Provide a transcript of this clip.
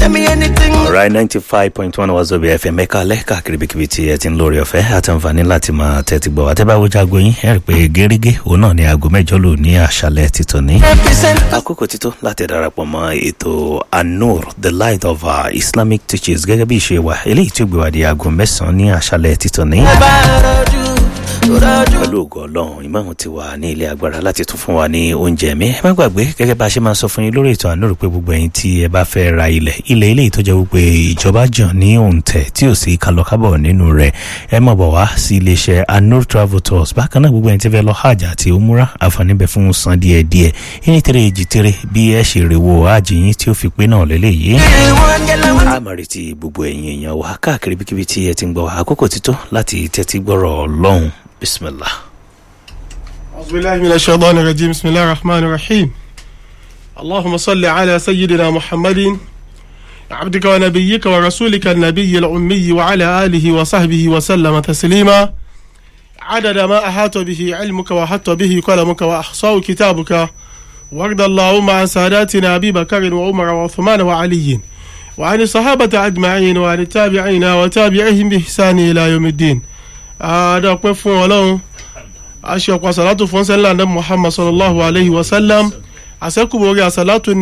Tell me anything. right ninety five point one wazobi fm ẹ̀ka alẹ́ káàkiri bíkíbi tí ẹ ti ń lórí ọ̀fẹ́ àti àǹfààní láti máa tẹ́tí gbọ́ àtẹ́báwójú aago yín ẹ̀ rí pé gẹ́gẹ́ òun náà ní aago mẹ́jọ lò ní àṣálẹ̀ títọ́ ní. Represent. àkókò títọ́ láti darapọ̀ mọ́ ètò anur the light of our islamic teachers gẹ́gẹ́ bí ìṣe wa eléyìí tí ó gbé wa di aago mẹ́sàn-án ní àṣálẹ̀ títọ́ ní. Bàrọ̀jù. Rọ̀jù. pẹ̀lú ògo ọlọ́run ìmáàmù ti wà ní ilé agbára láti tún fún wa ní oúnjẹ mi ẹ má gbàgbé gẹ́gẹ́ bá a ṣe máa sọ fún yín lórí ètò àánú rò pé gbogbo ẹ̀yin tí ẹ bá fẹ́ ra ilẹ̀ ilẹ̀ ilé ìtọ́jà wípé ìjọba jàn ní òǹtẹ̀ tí ò sí kálọ̀kábọ̀ nínú rẹ̀ ẹ má bọ̀ wá sí iléeṣẹ́ anur travel tours bákan náà gbogbo ẹ̀yin tí fẹ́ lọ hajj àti umura àǹfààní bẹ fún san díẹ̀ díẹ̀ ẹni tẹ́lẹ̀ èjì tẹ́lẹ̀ bí ẹ ṣe rèwò hajj yín tí ó fi pé náà lélẹ́yìí Everyone get along. a máa retí gbogbo ẹ̀yin èèyàn wa káàkiri bíkíbi tí ẹ ti ń gbọ́ wa. àkókò ti tó láti tẹ́tí gbọ́rọ̀ ọlọ́run bisimilah. أعوذ بالله من الشيطان الرجيم بسم الله الرحمن الرحيم اللهم صل على سيدنا محمد عبدك ونبيك ورسولك النبي الأمي وعلى آله وصحبه وسلم تسليما عدد ما أحاط به علمك وحط به قلمك وأحصاه كتابك وارض اللهم عن ساداتنا أبي بكر وعمر وعثمان وعلي وعن الصحابة أجمعين وعن التابعين وتابعيهم بإحسان إلى يوم الدين هذا قف ولون aṣọ ọ̀pọ̀ àṣàlátù fún sẹ́lá ní muhammad sallallahu alayhi wa sallam àṣẹ́kùbọ̀ orí àṣàlátù